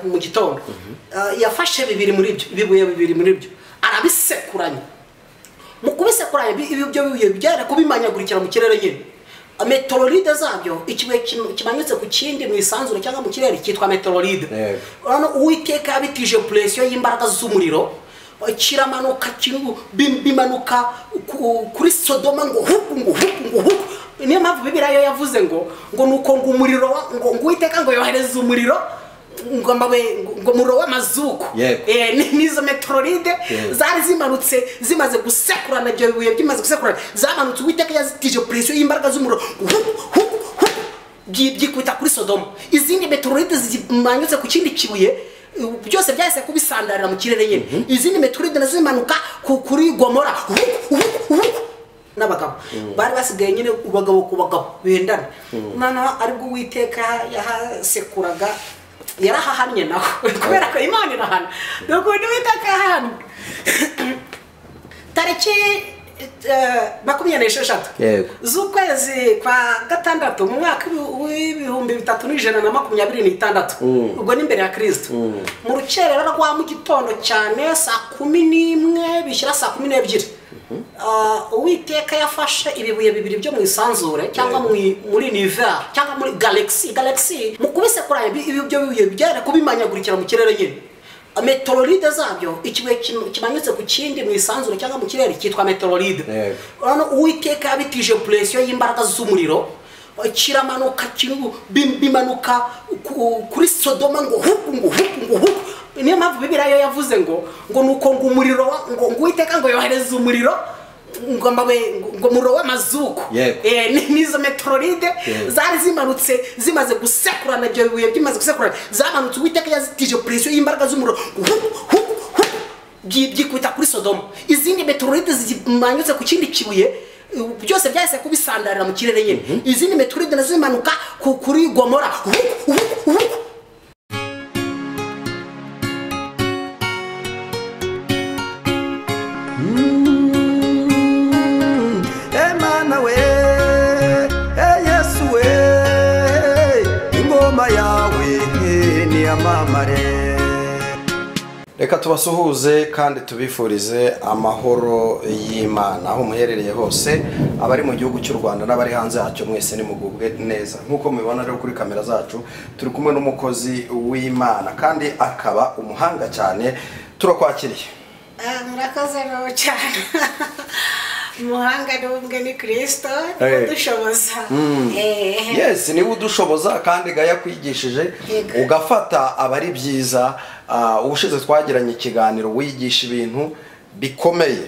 mu gitondo yafashe bibiri muri byo ibibuye bibiri muri byo arabisekuranya mu kubisekuranya ibi byo bibuye byera kubimanyagurikira mu kirere nyine metororide zabyo ikibuye kimanitse ku kindi mu isanzure cyangwa mu kirere cyitwa metororide urabona uwiteka yabitije puresiyo y'imbaraga z'umuriro kiramanuka bimanuka kuri sodoma ngo huku ngo huku ngo huku niyo mpamvu bibiriya yavuze ngo ngo ni uko ngo umuriro ngo uwiteka ngo yohereze umuriro ngo amabuye ngo umuriro w'amazuku n'izo metororide zari zimanutse zimaze gusekurana ibyo bibuye bimaze gusekurana zamanutse uwiteka yazitije puresiyo y'imbaraga z'umuriro byikubita kuri sodoma izindi metororide zimanyutse ku kindi kibuye byose byahise kubisandarira mu kirere nyine izindi metoride nazo zimanuka kuri gomora n'abagabo bari basigaye nyine abagabo ku bagabo bendana noneho aribwo uwiteka yahasekuraga yarahahannye nawe kubera ko imana irahana nuko undi witeka yahahannye tariki makumyabiri n'esheshatu z'ukwezi kwa gatandatu mu mwaka w'ibihumbi bitatu n'ijana na makumyabiri n'itandatu ubwo ni imbere ya kirisito mu rukerera rwa mu gitondo cyane saa kumi n'imwe bishyira saa kumi n'ebyiri uwiteka yafashe ibibuye bibiri byo mu isanzure cyangwa muri niveri cyangwa muri galekisi galekisi mu kubisekuranya ibi byo bibuye byera kubimanyagurikira mu kirere nyine metororide zabyo ikibuye kimanitse ku kindi mu isanzure cyangwa mu kirere cyitwa metororide urabona uwiteka yabitije puresiyo y'imbaraga z'umuriro kiramanuka bimanuka kuri sodoma ngo huku ngo huku ngo huku niyo mpamvu bibiriya yavuze ngo ngo ni uko ngo umuriro ngo uwiteka ngo yohereze umuriro ngo umuriro w'amazuku n'izo metororide zari zimanutse zimaze gusekurana ibyo bibuye bimaze gusekurana zamanutse uwiteka yazitije puresiyo y'imbaraga z'umuriro byikubita kuri sodoma izindi metororide zimanyutse ku kindi kibuye byose byahise kubisandarira mu kirere nyine izindi metororide nazo zimanuka kuri gomora reka tubasuhuze kandi tubifurize amahoro y'imana aho muherereye hose abari mu gihugu cy'u rwanda n'abari hanze yacyo mwese nimugubwe neza nk'uko mubibona rero kuri kamera zacu turi kumwe n'umukozi w'imana kandi akaba umuhanga cyane turakwakiriye murakoze cyane umuhanga n'ubwe ni kirisito niwe udushoboza yesi niwe udushoboza kandi ga yakwigishije ugafata abari byiza ubushize twagiranye ikiganiro wigisha ibintu bikomeye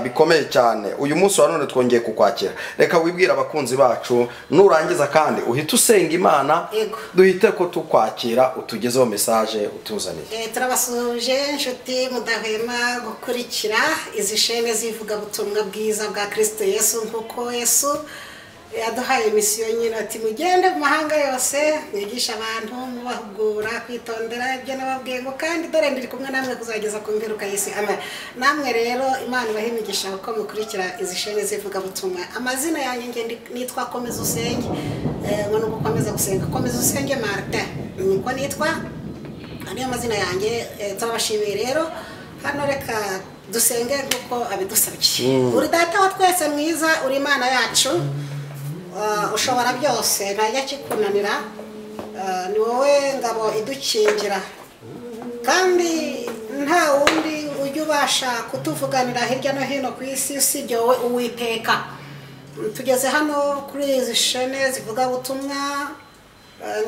bikomeye cyane uyu munsi wa none twongeye kukwakira reka wibwire abakunzi bacu nurangiza kandi uhita usenga imana duhite ko tukwakira utugezeho mesaje utuzaniye turabasuhuje inshuti mudahwema gukurikira izi shene z'ivugabutumwa bwiza bwa kirisito yesu nk'uko yesu yaduhaye imisiyo nyine ati mugende mu mahanga yose mwigisha abantu mubahugura kwitondera ibyo nababwiye ngo kandi dore ndiri kumwe namwe kuzageza ku mperuka y'isi ama namwe rero imana ibaha imigisha uko mukurikira izi shene z'ivugabutumwa amazina yanjye nge nitwa komeza usenge ngo ni ugukomeza gusenga komeza usenge marite niko nitwa niyo mazina yanjye turabashimiye rero hano reka dusenge nk'uko abidusabiye uri data wa twese mwiza uri imana yacu ushobora byose ntajya kikunanira ni wowe ngabo idukingira kandi nta wundi ujya ubasha kutuvuganira hirya no hino ku isi usibye wowe uwiteka tugeze hano kuri izi shene zivuga ubutumwa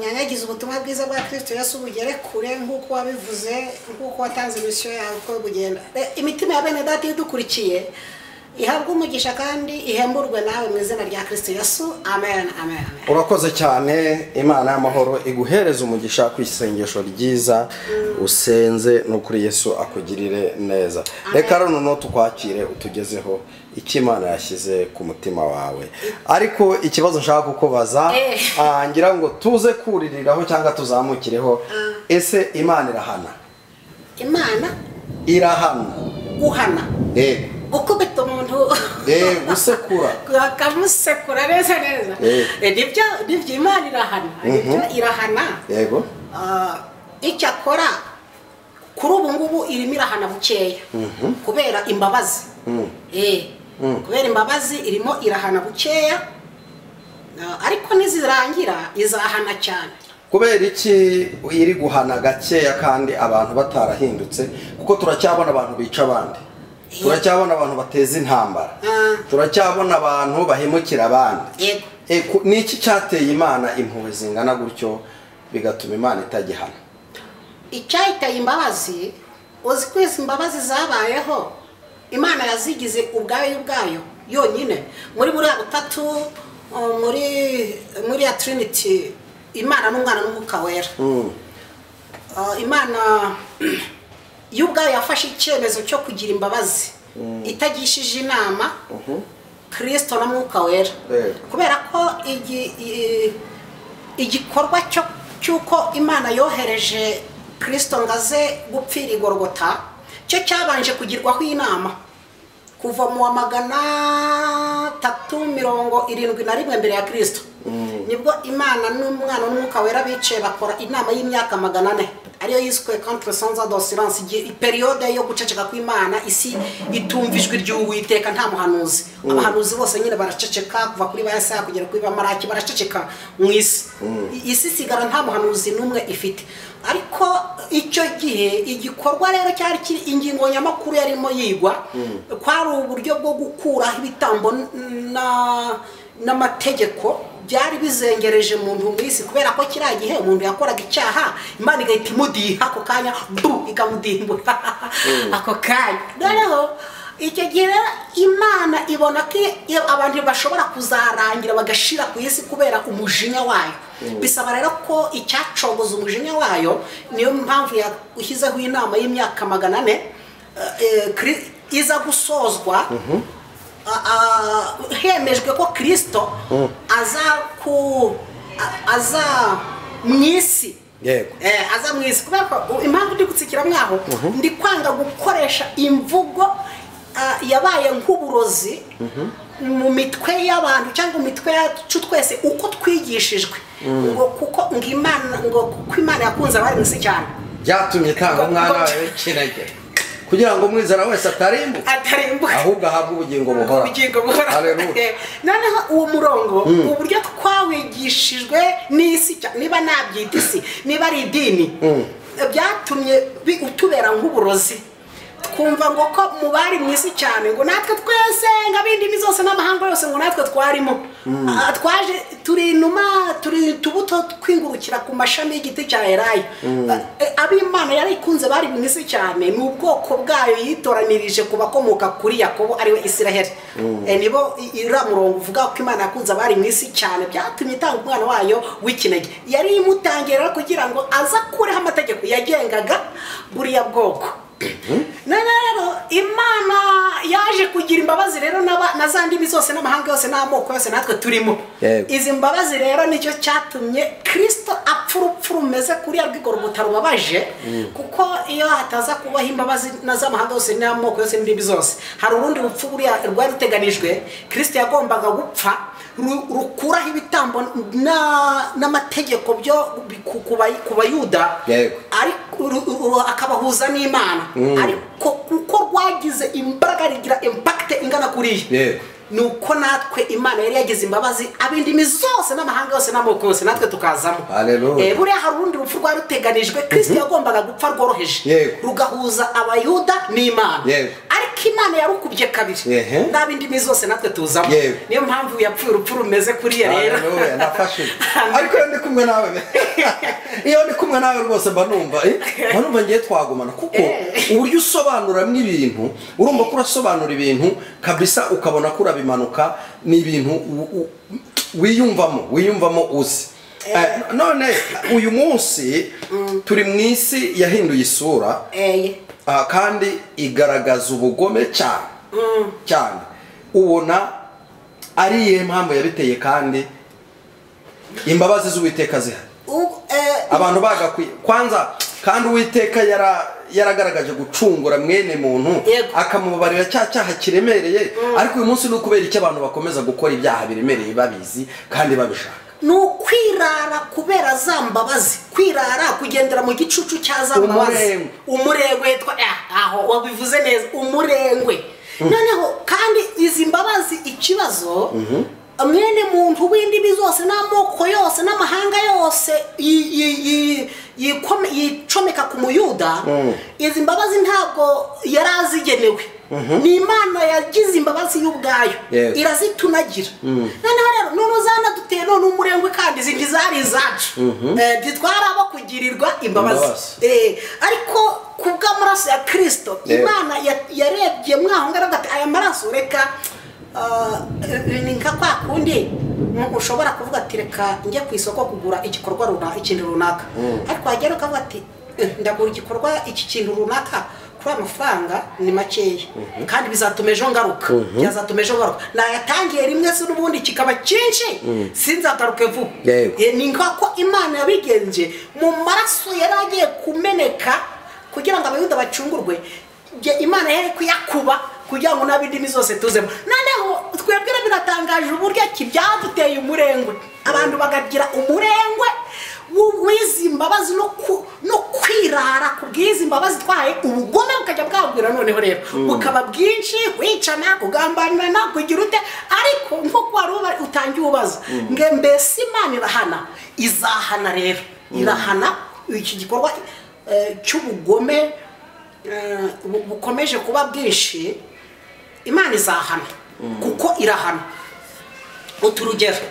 nyanyagiza ubutumwa bwiza bwa kirisito yose ubugere kure nk'uko wabivuze nk'uko watanze imisiyo yawe uko bugenda imitima ya bene dati idukurikiye ihabwa umugisha kandi ihemburwe nawe mu izina rya kirisito yesu amen amen urakoze cyane imana y'amahoro iguhereza umugisha ku isengesho ryiza usenze n'ukuri yesu akugirire neza reka rero noneho tukwakire utugezeho icyo imana yashyize ku mutima wawe ariko ikibazo nshaka kukubaza ngira ngo tuze kuririraho cyangwa tuzamukireho ese imana irahana imana irahana guhana yego gukubita umuntu gusekura bakamusekura neza neza nibyo imana irahana irahana yego icyo akora kuri ubu ngubu irimo irahana bukeya kubera imbabazi kubera imbabazi irimo irahana bukeya ariko nizirangira izahana cyane kubera iki iri guhana gakeya kandi abantu batarahindutse kuko turacyabona abantu bica abandi turacyabona abantu bateza intambara turacyabona abantu bahemukira abandi ni iki cyateye imana impuhwe zingana gutyo bigatuma imana itajyihana icyayiteye imbabazi uzi ko izi imbabazi zabayeho imana yazigize ubwayo ubwayo yonyine muri buriya butatu muri muri ya tiriniti imana n'umwana n'umwuka wera imana yo ubwayo yafashe icyemezo cyo kugira imbabazi itagishije inama kirisito na mwuka wera kubera ko igikorwa cy'uko imana yohereje kirisito ngo aze gupfira igorogota cyo cyabanje kugirwaho inama kuva mu wa magana tatu mirongo irindwi na rimwe mbere ya kirisito nibwo imana n'umwana n'umwuka wera bicaye bakora inama y'imyaka magana ane ariyo yiswe contre sanza dosiranse periyode yo guceceka kw'imana isi itumva ijwi ry'uwiteka nta muhanuzi abahanuzi bose nyine baraceceka kuva kuri ba yesaya kugera kuri ba maraki baraceceka mu isi isi isigara nta muhanuzi n'umwe ifite ariko icyo gihe igikorwa rero cyari kiri ingingo nyamakuru yarimo yigwa kwari uburyo bwo gukuraho ibitambo n'amategeko byari bizengereje umuntu mu isi kubera ko kiriya gihe umuntu yakoraga icyaha imana igahita imudiha ako kanya bu ikamudimbura ako kanya noneho icyo gihe imana ibona ko abantu bashobora kuzarangira bagashira ku isi kubera umujinya wayo bisaba rero ko icyacogoza umujinya wayo niyo mpamvu yashyizeho inama y'imyaka magana ane iza gusozwa hemejwe ko kirisito aza mu isi aza mu isi kubera ko impamvu ndi gutsikira mwaho ndi kwanga gukoresha imvugo yabaye nk'uburozi mu mitwe y'abantu cyangwa mu mitwe yacu twese uko twigishijwe ngo kuko ngo imana ngo kuko imana yakunze abari mu isi cyane byatumye itanga umwana wawe w'ikinege kugira ngo umwizera wese atarimbuka atarimbuka ahubwo ahabwe ubugingo buhora ubugingo buhora noneho uwo murongo uburyo twawigishijwe n'isi niba nabyita isi niba ari idini byatumye utubera nk'uburozi twumva ngo ko mu bari mu isi cyane ngo natwe twese ngo ab'indimi zose n'amahanga yose ngo natwe twarimo twaje turi inuma turi utubuto twingurukira ku mashami y'igiti cya erayo ab'imana yari ikunze bari mu isi cyane ni ubwoko bwayo yitoranirije ku bakomoka kuri yakobo ariwe isiraheli nibo iriya murongo uvuga ko imana yakunze abari mu isi cyane byatumye itanga umwana wayo w'ikinege yari imutangiye rero kugira ngo aze akureho amategeko yagengaga buriya bwoko rero imana yaje kugira imbabazi rero na za ndimi zose n'amahanga yose n'amoko yose natwe turimo izi mbabazi rero nicyo cyatumye kirisito apfa urupfu rumeze kuriya rwigorogota rubabaje kuko iyo hataza kubaho imbabazi na z'amahanga yose n'amoko yose n'indimi zose hari urundi rupfu buriya rwari ruteganijwe kirisito yagombaga gupfa rukuraho ibitambo n'amategeko byo ku bayuda akabahuza n'imana ariko uko rwagize imbaraga rigira impakite ingana kuriya ni uko natwe imana yari yagize imbabazi ab'indimi zose n'amahanga yose n'amoko yose natwe tukazamo buriya hari urundi rupfu rwari ruteganijwe kirisiti yagombaga gupfa rworoheje rugahuza abayuda n'imana ariko imana yarukubye kabiri n'ab'indimi zose natwe tuzamo niyo mpamvu yapfuye urupfu rumeze kuriya rero ariko iyo ndi kumwe nawe iyo ndi kumwe nawe rwose mba numva mba numva ngiye twagumana kuko uburyo usobanuramo ibintu urumva ko urasobanura ibintu kabisa ukabona ko urabiba impanuka ni ibintu wiyumvamo wiyumvamo uzi none uyu munsi turi mu isi yahinduye isura kandi igaragaza ubugome cyane cyane ubona ari iyo mpamvu yabiteye kandi imbabazi z'uwiteka zihari abantu bagakwiye kwanza kandi uwiteka yaragaragaje gucungura mwene muntu akamubabarira cya cyaha kiremereye ariko uyu munsi ni ukubera icyo abantu bakomeza gukora ibyaha biremereye babizi kandi babishaka ni ukwirara kubera za mbabazi kwirara kugendera mu gicucu cya za mbabazi umurengwe aho wabivuze neza umurengwe noneho kandi izi mbabazi ikibazo mwene muntu w'indimi zose n'amoko yose n'amahanga yose yicomeka ku muyuda izi mbabazi ntabwo yari azigenewe ni imana yagize imbabazi y'ubwayo irazitunagira noneho rero n'uruzana duteye none umurengwe kandi izi ntizari izacu ntitwari abo kugirirwa imbabazi ariko ku bw'amaraso ya kirisito imana yarebye mwaho ngaho agati aya maraso reka ni nka kwa kundi ushobora kuvuga ati reka njye ku isoko kugura igikorwa runaka ikintu runaka ariko wagera ukavuga ati ndagura igikorwa iki kintu runaka kuri amafaranga ni makeya kandi bizatuma ejo ngaruka byazatuma ejo ngaruka nayatangiye rimwe se n'ubundi kikaba cyinshi sinzagaruke vuba ni nka ko imana yabigenje mu maraso yari agiye kumeneka kugira ngo abayuda bacungurwe imana yari kuyakuba kugira ngo n'ab'indimi zose tuzemo noneho twebwe biratangaje uburyo byaduteye umurengwe abantu bagagira umurengwe w'izi mbabazi no kwirara ku bw'izi mbabazi twahaye ubugome bukajya bwabwira noneho rero bukaba bwinshi wicana kugambanirana kugira ute ariko nk'uko wari utangiye ubaza ngo mbese imana irahana izahana rero irahana iki gikorwa cy'ubugome bukomeje kuba bwinshi imana izahana kuko irahana utu urugero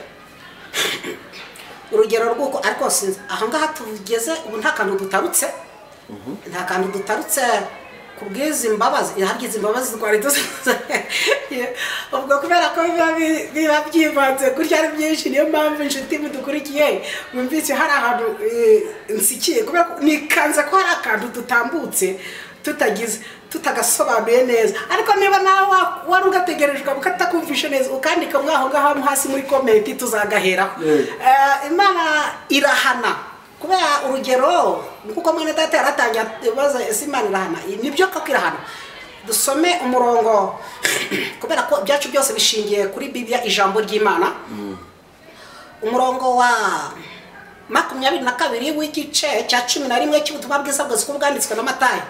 urugero rw'uko ariko sinzi ahangaha tugeze ubu nta kantu dutarutse nta kantu dutarutse ku bw'izi mbabazi izi imbabazi twari dusize ubwo kubera ko biba byivanze kurya ari byinshi niyo mpamvu inshuti mudukurikiye mwumvise hari ahantu nsikiye kubera ko nikanze ko hari akantu dutambutse tutagize tutagasobanuye neza ariko niba nawe wari ugategerejwe ukatakumvishe neza ukandika mwaho ngaho hasi muri komenti tuzagaheraho imana irahana kubera urugero nkuko mwene data yaratangiye ibibazo ese imana irahana nibyo koko irahana dusome umurongo kubera ko ibyacu byose bishingiye kuri bibiliya ijambo ry'imana umurongo wa makumyabiri na kabiri w'igice cya cumi na rimwe cy'ubutumwa bwiza bwose ko bwanditswe na matayo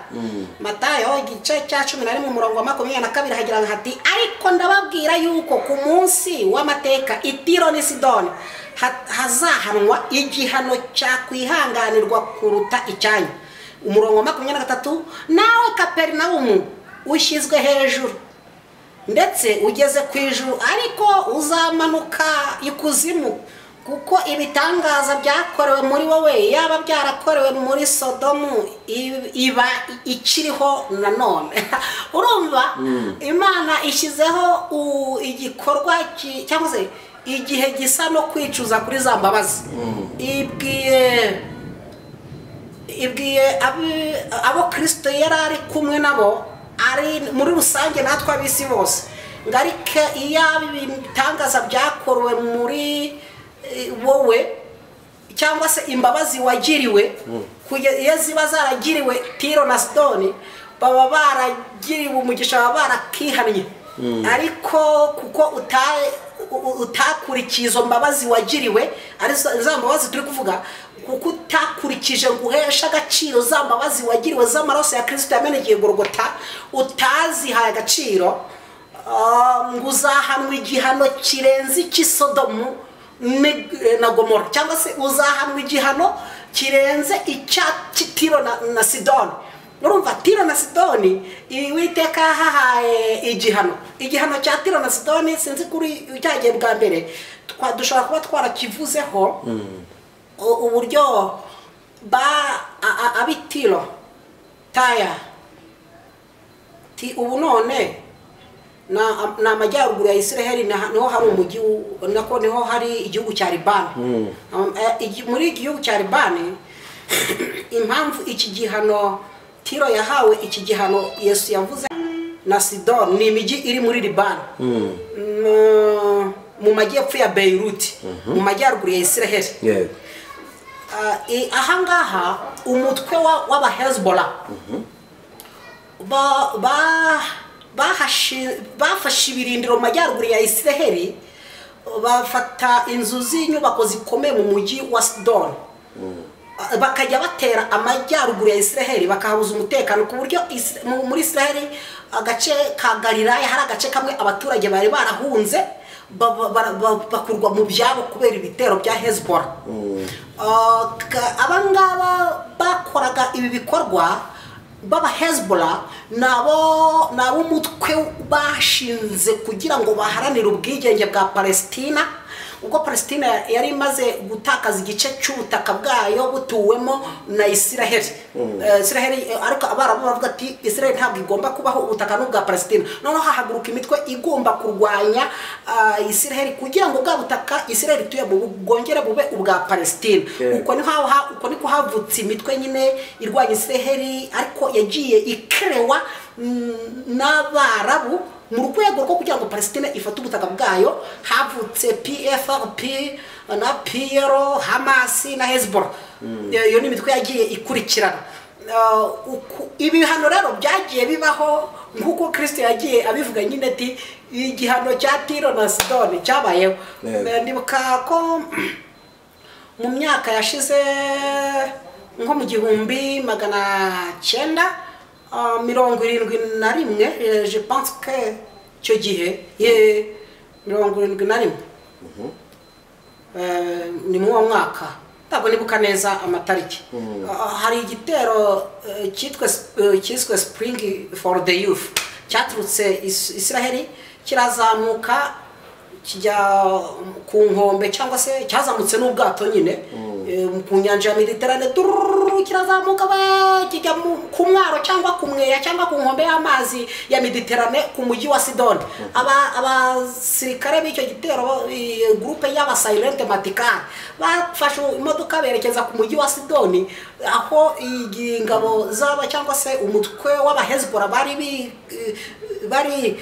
matayo igice cya cumi na rimwe umurongo wa makumyabiri na kabiri hagira hati ariko ndababwira yuko ku munsi w'amateka itiro ni sidoni hazahanwa igihano cyakwihanganirwa kuruta icyanyu umurongo wa makumyabiri na gatatu nawe kaperinawumu ushyizwe hejuru ndetse ugeze ku ijuru ariko uzamanuka ikuzimu kuko ibitangaza byakorewe muri wowe yaba byarakorewe muri sodomu iba ikiriho nanone urumva imana ishyizeho igikorwa cyangwa se igihe gisa no kwicuza kuri za mbabazi ibwiye ibwiye abo kirisito yari ari kumwe nabo ari muri rusange natwe ab'isi bose ngo ariko iyo ibitangaza byakorewe muri wowe cyangwa se imbabazi wagiriwe iyo ziba zaragiriwe tiro na sitoni baba baragiriwe umugisha baba barakihannye ariko kuko utakurikiye izo mbabazi wagiriwe ari za mbabazi turi kuvuga kuko utakurikije ngo uheshe agaciro za mbabazi wagiriwe z'amaraso ya kirisito yamenegeye gorogota utazihaye agaciro ngo uzahanwe igihano kirenze icy'isodomu na gomora cyangwa se uzahanwa igihano kirenze tiro na sidoni urumva tiro na sidoni witeka hahaye igihano igihano cya tiro na sidoni sinzi kuri cyagiye bwa mbere dushobora kuba twarakivuzeho uburyo abitiro taya ubu none ni amajyaruguru ya israel niho hari umujyi nako niho hari igihugu cya ribani muri iki gihugu cya ribani impamvu iki gihano tiro yahawe iki gihano yesu yavuze na sidon ni imijyi iri muri ribani mu majyepfo ya beyiruti mu majyaruguru ya israel ahangaha umutwe w'abahezbora ba bafashe ibirindiro mu majyaruguru ya israel bafata inzu z'inyubako zikomeye mu mujyi wa sidoni bakajya batera amajyaruguru ya israheli bakahabuza umutekano ku buryo muri israheli agace ka gariraya hari agace kamwe abaturage bari barahunze bakurwa mu byabo kubera ibitero bya hezbora abangaba bakoraga ibi bikorwa baba hezbora ni ab'umutwe bashinze kugira ngo baharanire ubwigenge bwa palesitina ubwo palesitina yari imaze gutakaza igice cy'ubutaka bwayo butuwemo na isiraheli ariko abarabu baravuga ati isiraheli ntabwo igomba kubaho ubutaka n'ubwa palesitina noneho hahaguruka imitwe igomba kurwanya isiraheli kugira ngo bwa butaka isiraheli ituye bwongere bube ubwa palesitina uko niko havutse imitwe nyine irwanya isiraheli ariko yagiye ikerewa n'abarabu mu rwego rwo kugira ngo palesitine ifate ubutaka bwayo havutse pfrp na piyero hamasi na hezbora iyo ni imitwe yagiye ikurikirana ibihano rero byagiye bibaho nk'uko kirisiti yagiye abivuga nyine ati igihano cya tiro na sidoni cyabayeho ndibuka ko mu myaka yashize nko mu gihumbi magana cyenda mirongo irindwi na rimwe je pense que icyo gihe mirongo irindwi na rimwe ni muri uwo mwaka ntabwo nibuka neza amatariki hari igitero cyiswe spring for the youth cyaturutse isiraheli kirazamuka kijya ku nkombe cyangwa se cyazamutse n'ubwato nyine ku nyanja ya mediterane kirazamuka we kijya ku mwaro cyangwa ku mweya cyangwa ku nkombe y'amazi ya mediterane ku mujyi wa sidoni abasirikare b'icyo gitero gurupe y'abasayirente matikari bafashe imodoka berekeza ku mujyi wa sidoni aho ingabo zaba cyangwa se umutwe w'abahezbora bari bari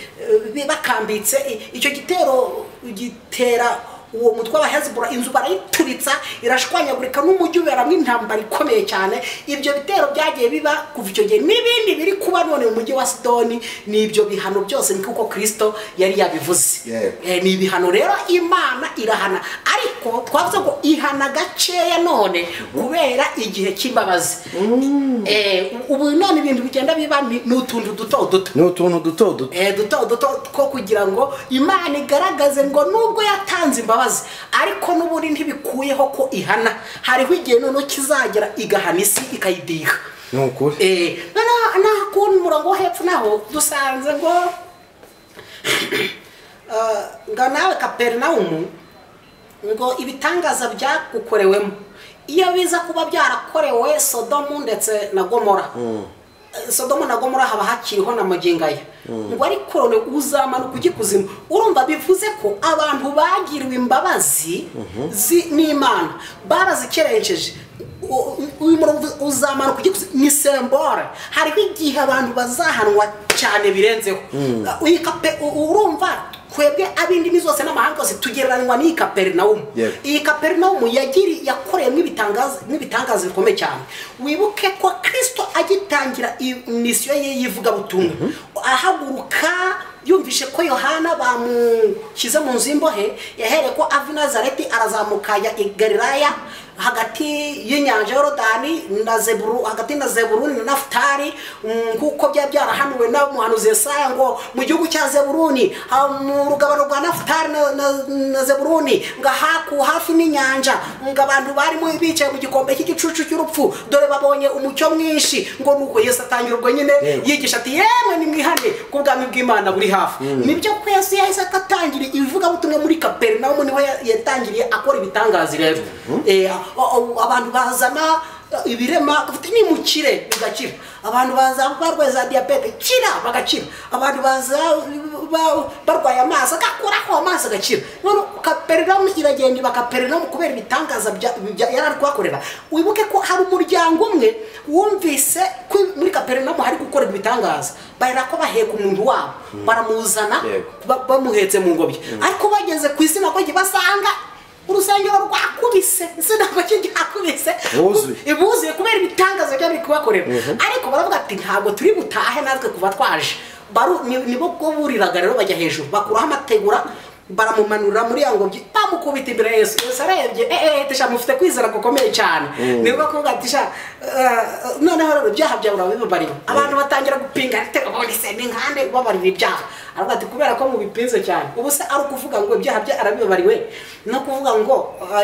bakambitse icyo gitero gitera uwo mutwe wa hezibora inzu barayituritsa irashwanyagurika n'umujyi uberamo intambara ikomeye cyane ibyo bitero byagiye biba kuva icyo gihe n'ibindi biri kuba none mu mujyi wa sidoni ni ibyo bihano byose nk'uko kirisito yari yabivuze ni ibihano rero imana irahana ariko twavuze ngo ihana gakeya none kubera igihe cy'imbabazi ubu none ibintu bigenda biba ni utuntu duto duto ni utuntu duto duto duto duto two kugira ngo imana igaragaze ngo nubwo yatanze imbabazi ariko n'ubundi ntibikuyeho ko ihana hariho igihe noneho kizagera igahana isi ikayidiha ni ukuri noneho ku murongo wo hepfo naho dusanze ngo ngo nawe kaperinawumu ngo ibitangaza byagukorewemo iyo biza kuba byarakorewe sodomu ndetse na gomora sodomu na gomora haba hakiriho na mugingaya ngo ariko uzamanuka ujya ikuzimu urumva bivuze ko abantu bagiriwe imbabazi n'imana barazikerengeje uyu murongo uzamanuka ujya ikuzimu ni sembora hariho igihe abantu bazahanwa cyane birenzeho urumva twebwe ab'indimi zose n'amahanga zose tugereranywa n'iyi kaperinawumu iyi kaperinawumu yakoreyemo ibitangaza bikomeye cyane wibuke ko kirisito agitangira misiyo ye y'ivugabutumwa ahaguruka yumvishe ko yohana bamushyize mu nzu y'imbohe yahereye ko ava i nazareti arazamuka ya igariraya hagati y'inyanja yorodani na zeburu hagati na zeburuni na nafutari nk'uko byaba byarahanuwe n'umuhanuzi yesaya ngo mu gihugu cya zeburuni mu rugabano rwa nafutari na zeburuni ngo haku hafi n'inyanja ngo abantu barimo bicaye mu gikombe cy'igicucu cy'urupfu dore babonye umucyo mwinshi ngo nuko Yesu atangira ubwo nyine yigisha ati yewe ni mwihane ku bwami bw'imana buri hafi nibyo kwezi yahise atangira ivugabutumwa muri kaperinawumu niho yatangiriye akora ibitangaza rero abantu bazana ibirema nimukire bigakira abantu baza barwaye za diyabete kira bagakira abantu baza barwaye amaso agakuraho amaso agakira kaperinoma iragenda iba kaperinoma kubera ibitangaza yari ari kuhakorera wibuke ko hari umuryango umwe wumvise ko muri kaperinoma hari gukorerwa ibitangaza bahera ko baheka umuntu wabo baramuzana bamuhetse mu ngobyi ariko bageze ku izina ko basanga urusengero rwakubise sinabwo cyakubise buzuye kubera ibitangazo byari biri kubakorera ariko baravuga ati ntabwo turi butahe natwe kuva twaje nibo bwo buriraga rero bajya hejuru bakuraho amategura baramumanura muri ya ngobyi bamukubita imbere yesu yesu arebye eee tisha mufite kwizera gukomeye cyane ni ngombwa kuvuga ati sha noneho rero ibyaha byawe urabibabariwe abantu batangira gupinga telefone se ni nkande ubabarira ibyaha aravuga ati kubera ko mubipinze cyane ubu se ari ukuvuga ngo ibyaha bye arabibabariwe no kuvuga ngo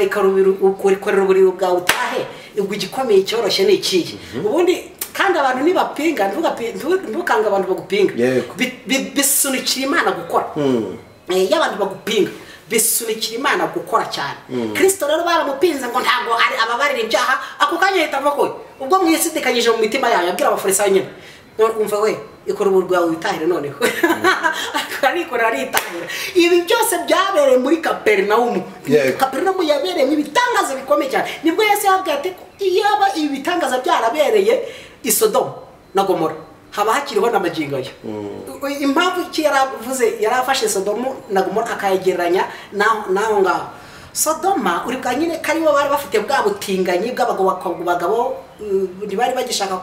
ikorera uburiro bwawe utahe ubwo igikomeye cyoroshye ni ikihe ubundi kandi abantu ntibapinga ntukange abantu bagupinga bisunikira imana gukora iyo abantu bagupinga bisunikira imana gukora cyane kirisito rero baramupinze ngo ntabwo ababarira ibyaha ako kanya ahita ava koye ubwo mwisidikanyije mu mitima yayo abwira abafarisayo nyine umva we ikora ubu rwawe witahire noneho arikora aritahira ibi byose byabereye muri kaperinawumu kaperinawumu yabereyemo ibitangaza bikomeye cyane nibwo yose yabwiye ati iyaba ibi bitangaza byarabereye isodomu na gomora haba hakiriho n'amagingo ye impamvu iki yaravuze yari afashe sodomu na gomora akayegeranya n'aho ngaho sodoma uri bwa nyine ko aribo bari bafite bwa butinganyi bw'abagabo ntibari bagishaka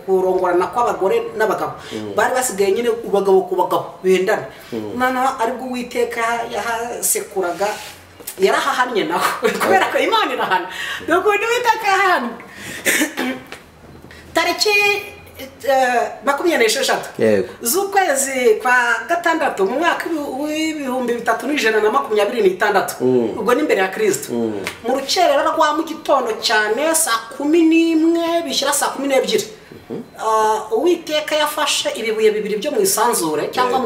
kurongorana kw'abagore n'abagabo bari basigaye nyine abagabo ku bagabo bendana noneho aribwo uwiteka yahasekuraga yarahahannye nawe kubera ko imana irahana ni ukuntu uwiteka yahahannye tariki makumyabiri n'esheshatu z'ukwezi kwa gatandatu mu mwaka w'ibihumbi bitatu n'ijana na makumyabiri n'itandatu ubwo ni imbere ya kirisito mu rukerera rwa mu gitondo cyane saa kumi n'imwe bishyira saa kumi n'ebyiri uwiteka yafashe ibibuye bibiri byo mu isanzure cyangwa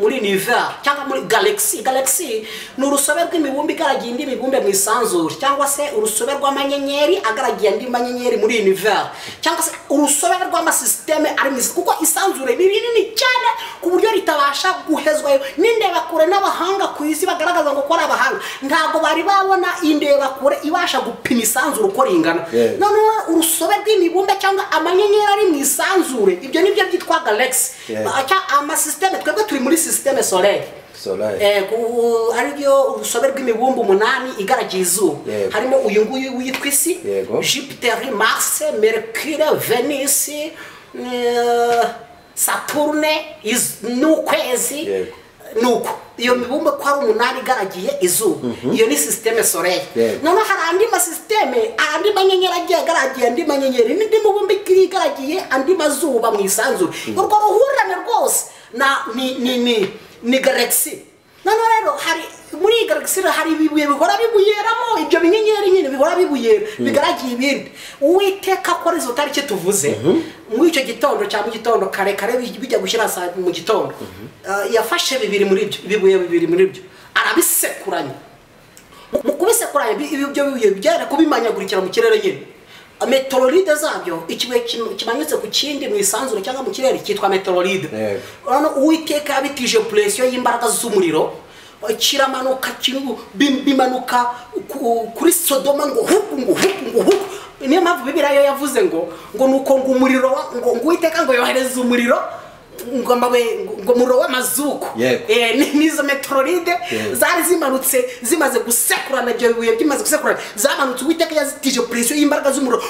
muri nivera cyangwa muri galexi galexi ni urusobe rw'imibumbe igaragiye indi mibumbe mu isanzure cyangwa se urusobe rw'amanyenyeri agaragiye andi manyenyeri muri nivera cyangwa se urusobe rw'amasisiteme ari mu isi kuko isanzure ni rinini cyane ku buryo ritabasha guhezwayo n'indebakure n'abahanga ku isi bagaragaza ngo ko ari abahanga ntabwo bari babona indebakure ibasha gupima isanzure uko ringana noneho urusobe rw'imibumbe cyangwa amanyenyeri ari mu isanzure ibyo nibyo byitwa galexi amasisiteme twebwe turi muri sisiteme solere ariryo urusobe rw'imibumbe umunani igaragiye izuba harimo uyu nguyu witwa isi jupiter mars mercure venisi saturne n'ukwezi nuko iyo mibumbe ko ari umunani igaragiye izuba iyo ni sisiteme soleye noneho hari andi masisiteme andi manyenyeri agiye agaragiye andi manyenyeri n'indi mibumbe igaragiye andi mazuba mu isanzure urwo ruhurirane rwose ni galexi noneho rero hari muri iyi galexi hari ibibuye bihora bibuheramo ibyo binyenyeri nyine bihora bibuyera bigaragiye ibindi uwiteka akora izo tariki tuvuze muri icyo gitondo cya mu gitondo karekare bijya gushyira mu gitondo yafashe bibiri muri byo ibibuye bibiri muri byo arabisekuranya mu kubisekuranya ibyo bibuye byera kubimanyagurikira mu kirere nyine metororide zabyo ikibuye kimanitse ku kindi mu isanzure cyangwa mu kirere cyitwa metororide urabona uwiteka yabitije puresiyo y'imbaraga z'umuriro kiramanuka bimanuka kuri sodoma ngo huku ngo huku ngo huku niyo mpamvu bibiriya yavuze ngo ngo nuko ngo umuriro ngo uwiteka ngo yohereze umuriro ngo umuriro w'amazuku n'izo metororide zari zimanutse zimaze gusekurana ibyo bibuye bimaze gusekurana zamanutse uwiteka yazitije puresiyo y'imbaraga z'umuriro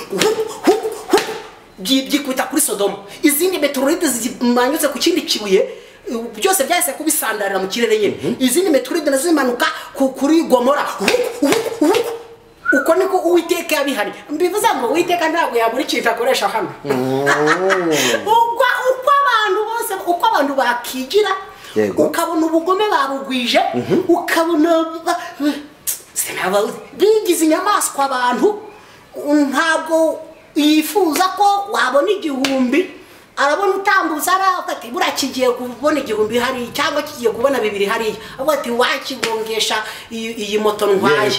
byikubita kuri sodoma izindi metororide zimanyutse ku kindi kibuye byose byahise kubisandarira mu kirere nyine izindi metororide nazo zimanuka kuri gomora uko niko uwiteka yabihari mbivuze ngo uwiteka ntabwo yabura ikintu akoresha hano uko abantu bose uko abantu bakigira ukabona ubugome barugwije ukabona bigize inyamaswa abantu ntabwo yifuza ko wabona igihumbi arabona utambutse aravuga ati buriya kigiye kubona igihumbi hariya cyangwa kigiye kubona bibiri hariya avuga ati wakigongesha iyi moto ntwaye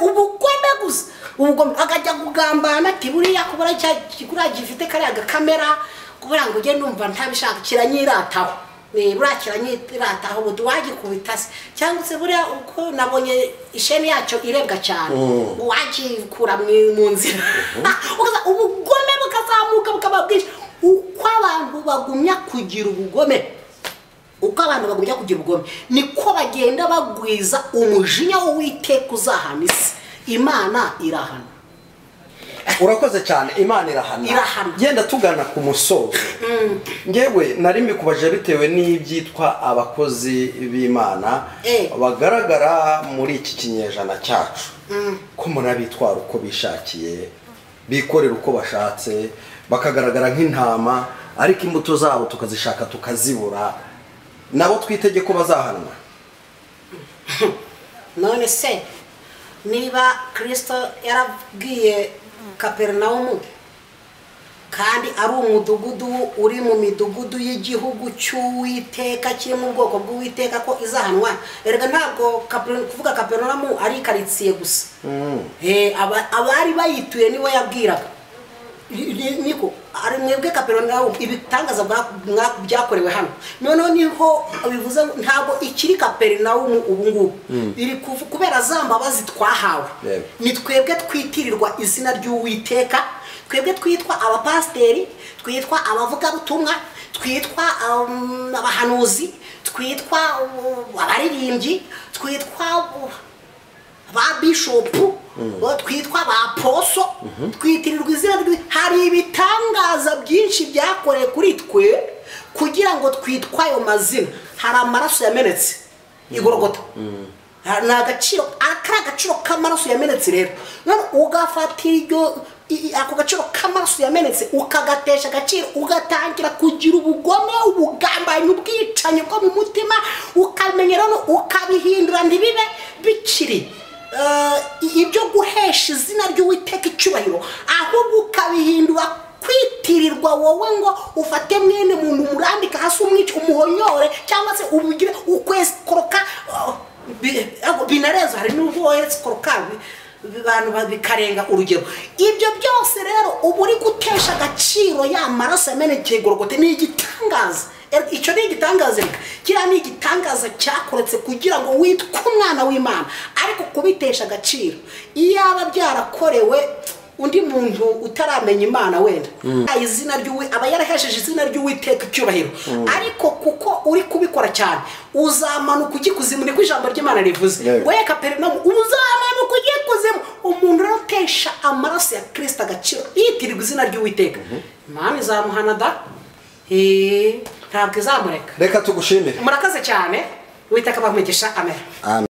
ubugome gusa ubugome akajya kugambana ati buriya kubura kiriya gifite kariya gakamera kubera ngo ujye numva ntabishaka kiranyirataho buriya kiranyirataho ubu wagikubita se cyangwa se buriya uko nabonye isheni yacyo irebwa cyane wagikura mu nzira ubugome bukazamuka bukaba bwinshi uko abantu bagumya kugira ubugome uko abantu bagumya kugira ubugome niko bagenda bagwiza umujinya w'uwiteka uzahana isi imana irahana urakoze cyane imana irahana genda tugana ku musozo ngewe nari mikubajije bitewe n'ibyitwa abakozi b'imana bagaragara muri iki kinyejana cyacu ko murabitwara uko bishakiye bikorera uko bashatse bakagaragara nk'intama ariko imbuto zabo tukazishaka tukazibura nabo twitege ko bazahanwa none se niba kirisito yarabwiye kaperinawumu kandi ari umudugudu uri mu midugudu y'igihugu cy'uwiteka kiri mu bwoko bw'uwiteka ko izahanwa erega ntabwo kuvuga kaperinawumu ari ikaritsiye gusa abari bayituye nibo yabwiraga niko ari mwebwe kaperinawumu ibitangaza byakorewe hano noneho niho bivuze ntabwo ikiri kaperinawumu ubu ngubu biri kubera za mbabazi twahawe ni twebwe twitirirwa izina ry'uwiteka twebwe twitwa abapasiteri twitwa abavugabutumwa twitwa abahanuzi twitwa abaririmbyi twitwa ba bishopu twitwa ba poso twitirirwa izina hari ibitangaza byinshi byakorewe kuri twe kugira ngo twitwa ayo mazina hari amaraso yamenetse igorogota ni agaciro aka ni agaciro k'amaraso yamenetse rero ugafatira iryo ako gaciro k'amaraso yamenetse ukagatesha agaciro ugatangira kugira ubugome ubugambanyi ubwicanyi bwo mu mutima ukamenyera ukabihindura ntibibe bikiri ibyo guhesha izina ry'uwiteka icyubahiro ahubwo ukabihindura kwitirirwa wowe ngo ufate mwene muntu umurambika hasi umwica umuhonyore cyangwa se ubugire ukwezi koroka binareza hari n'ubwo woheretse korokabi abantu bikarenga urugero ibyo byose rero uba uri gutesha agaciro ya maraso yamenekeye gorogote ni igitangaza icyo ni igitangaza reka kiriya ni igitangaza cyakoretse kugira ngo witwe umwana w'imana ariko kubitesha agaciro iyaba byarakorewe undi muntu utaramenya imana wenda izina aba yarahesheje izina ry'uwiteka icyubahiro ariko kuko uri kubikora cyane uzamanuka ujya ikuzimu niko ijambo ry'imana rivuze we kaperinawumu uzamanuka ujya ikuzimu umuntu urotesha amaraso ya kirisita agaciro yitirirwa izina ry'uwiteka imana izamuhana da ntabwo izamureka reka tugushimire murakoze cyane uwiteka bamugisha amera